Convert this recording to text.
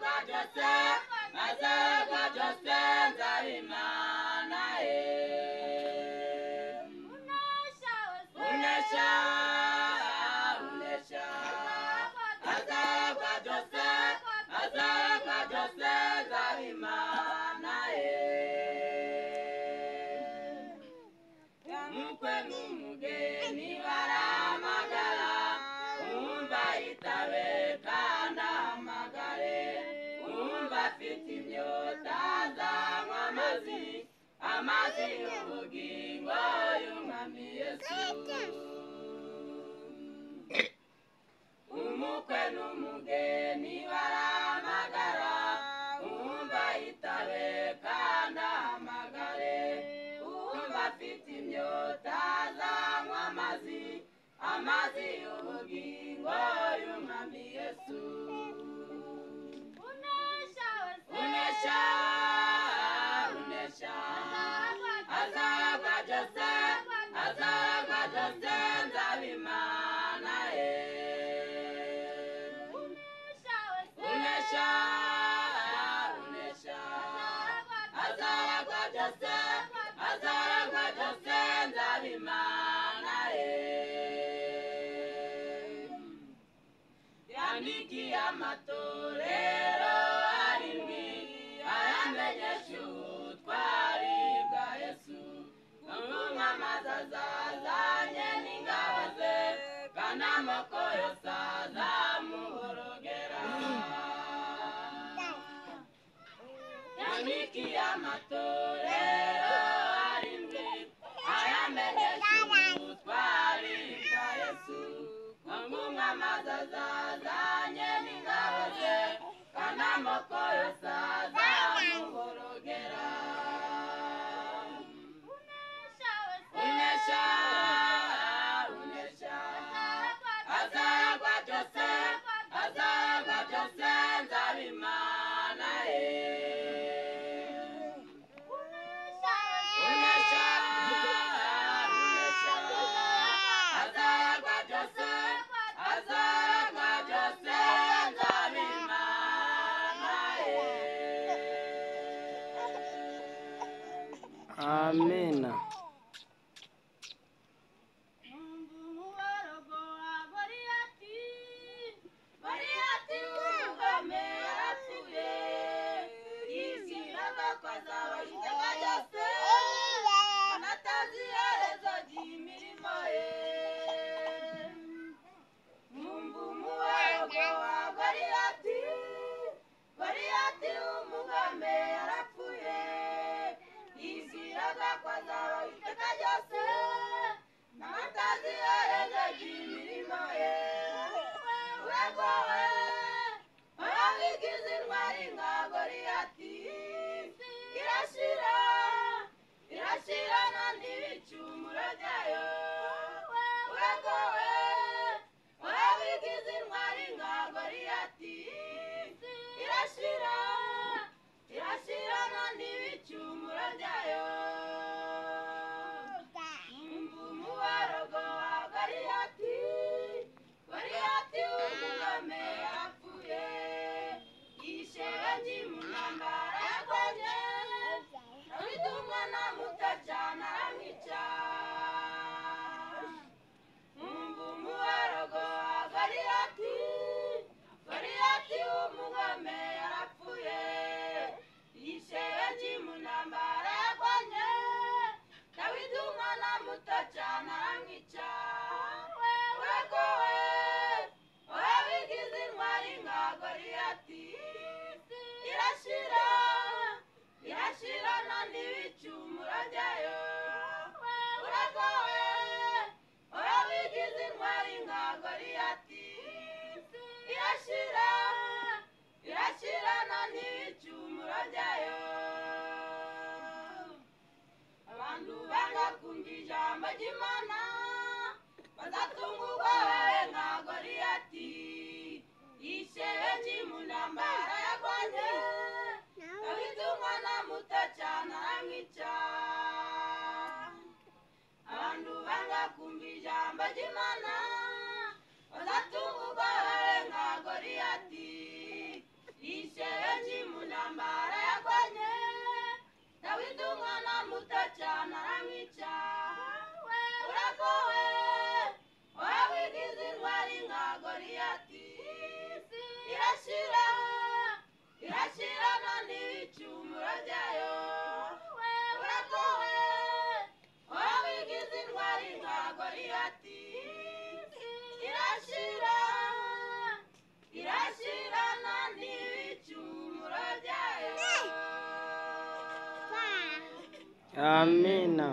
Joseph, my Savior Joseph, Zarimana. Unesha Unesha, Unesha. My Savior Joseph, my Savior Joseph, Zarimana. Mkwenu mgeni waramagala, umva itabe kanda amagare. Umva afite imyota azanywa amazi, amazi y'ubugingo y'umwami Yesu. Umukwe n'umugeni baramagara, umva itabe kandi ahamagare. Umva afite imyota azanywa amazi, amazi y'ubugingo y'umwami Yesu. Unesha, Unesha, azagwa Jose, azagwa Jose, nzabimana ye. Unesha, Unesha, azagwa Jose, azagwa Jose, nzabimana ye. yandikiye amatorero arindwi ayamenyesha ubutwari bwa yesu n'umwamaza azazanye n'ingabo ze kandi amoko yose azamuhorogera yandikiye amatorero arindwi ayamenyesha ubutwari bwa yesu nkumwe amazi azazanye n'ingabo ze kandi amoko yose azamuhorogera unesha unesha azaragwa byose azaragwa byose nzabimana ye Unesha, Unesha, azaragwa byose, azaragwa byose, nzabimana ye. amena Bariyati umugome yarapfuye, yishyiraga ko azabahitana byose, anatazi iherezo ry'imirimo ye. Mwumva umubarogo wa Goliyati, Goliyati w'umugome yarapfuye, yiziraga ko azaba iteka ryose, n'amatazi iherezo ry'imirimo ye. Urego we, warabigize intwari nka Goliyati, irashira, irashira nta n'ibicumuro byayo. Urego we, warabigize intwari nka Goliyati, irashira, irashira nta n'ibicumuro byayo. Mwumva umuborogo wa Goliyati, Goliyati w'umugome yapfuye, yishebe ry'imunambara yakoze, afite umwana muto cyane aramwica. Mwumva umuborogo wa Goliyati, Goliyati w'umugome yarapfuye, yishebe ry'imunambara yakoze, Dawidi umwana muto cyane aramwica. Urego we, wabigize intwari nka Goliyati, irashira, irashira nta n'ibicumuro byayo. Urego we, wabigize intwari nka Goliyati, irashira, irashira nta n'ibicumuro byayo. abantu banga kumva ijambo ry'imana bazatungurwa babe nka goliyati yishebe ki mu ntambara yagonye dawidi umwana muto cyane aramwica abantu banga kumva ijambo ry'imana bazatungurwa babe nka goliyati yishebe ki Goliyati irashira irashira none ibicumuro byayo uratowe wowe wigize intwari nka Goliyati irashira irashira none ibicumuro byayo amina